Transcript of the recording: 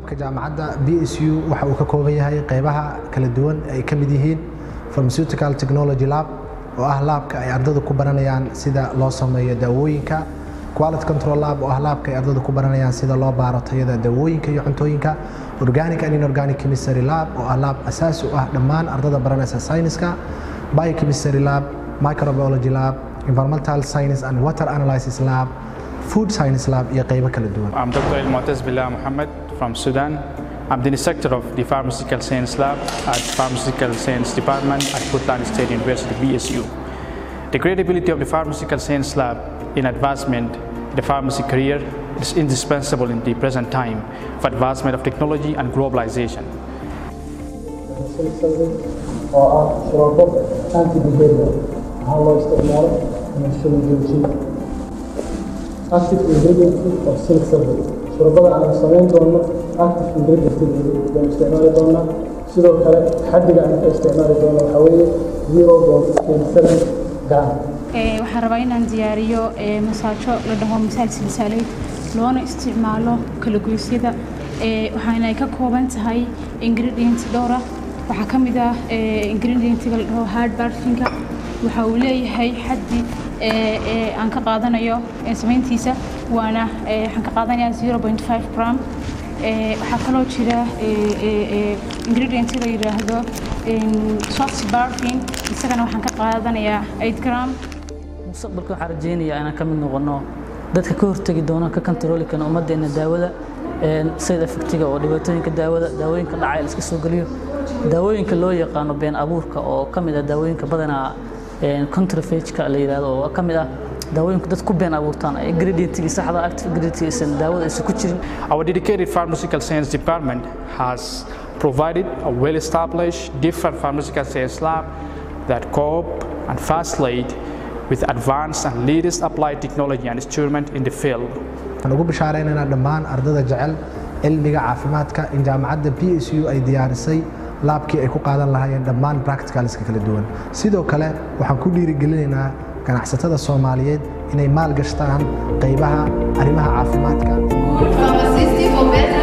laabka jaamacadda b s u waxa uu ka kooban yahay qeybaha kala duwan ay ka mid yihiin pharmaceutical technology lab oo ah laabka ay ardadu ku baranayaan sida loo sameeyo daawooyinka quality control lab oo ah laabka ay ardadu ku baranayaan sida loo baaro tayada daawooyinka iyo cuntooyinka organic and inorganic chemistry lab oo ah laab asaasi u ah dhammaan ardada baranaysa sayniska biochemistry lab microbiology lab environmental science and water analysis lab food science lab iyo qeybo kala duwan I'm Dr. El Muataz Billah Mohammed from Sudan. I'm the instructor of the Pharmaceutical Science Lab at Pharmaceutical Science Department at Portland State University, BSU. The credibility of the Pharmaceutical Science Lab in advancement the pharmacy career is indispensable in the present time for advancement of technology and globalization. oo ah shurabo antibacterial waxaa loo isticmaalo insulin joojinta active ingredient of silk sulfate shurabada aan samayn doono active ingredient baan isticmaali doonaa sidoo kale xaddiga aan ka isticmaali doono waxaa weeye zero point twenty seven gram waxaan rabaa inaan diyaariyo masaajo la dhaho masaal silsaaleed loona isticmaalo kalagoysyada waxaana ay ka kooban tahay ingredient dhowra waxaa ka mid ah ingredientiga la dhaho hard barfinka waxa uu leeyahay xaddi aan ka qaadanayo samayntiisa waana waxaan ka qaadanayaa zero point five gram waxaa kaloo jira ingredient la yidhaahdo soft barfin isagana waxaan ka qaadanayaa eight gram mustaqbalka waxaan rajeynayaa inaan ka mid noqono dadka ka hortegi doona ka kantarooli kana ummaddeena daawada side effectiga oo dhibaatooyinka daawada daawooyinka dhacay la iska soo geliyo daawooyinka loo yaqaano been abuurka oo ka mid ah daawooyinka badanaa contrafageka la yidhahdo oo ka mid ah daawooyinka dad ku been abuurtaan ingredientigii saxda active ingredient aysan daawada aysan ku jirin Our dedicated pharmaceutical science department has provided a well-established different pharmaceutical science lab that cope and facilitate with advanced and latest applied technology and instrument in the field. waxaan ugu bishaareynayna dhammaan ardada jecel cilmiga caafimaadka in jaamacadda b s u ay diyaarisay laabkii ay ku qaadan lahaayeen dhammaan practicalska kala duwan sidoo kale waxaan ku dhiirigelinaynaa ganacsatada soomaaliyeed inay maal gashtaan qaybaha arrimaha caafimaadka Pharmacist for better